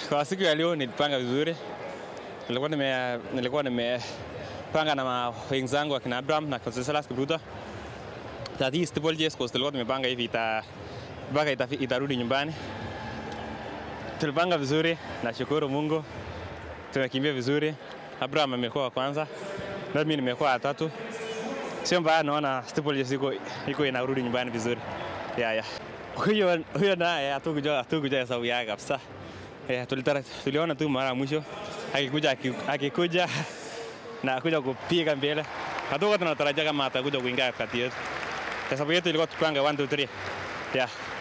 kwa siku ya leo nilipanga vizuri. Nilikuwa nime nilikuwa nimepanga na wenzangu akina Abraham na Conseslus Kipruto. That hii Steeple Chase Course tulikuwa tumepanga hivi ita mpaka ita, itarudi nyumbani. Tulipanga vizuri, nashukuru Mungu. Tumekimbia vizuri. Abraham amekuwa wa kwanza. Na mimi nimekuwa wa tatu. Sio mbaya, naona Steeple Chase iko iko inarudi nyumbani vizuri. Yeah, yeah. Huyo huyo naye hatukujua hatukujua hesabu yake kabisa. Eh, tulitara tuliona tu mara ya mwisho akikuja aki- akikuja na kuja kupiga mbele. Hatukuwa tunatarajia kama atakuja kuingia kati yetu. Hesabu yetu ilikuwa tupanga 1 2 3. Yeah.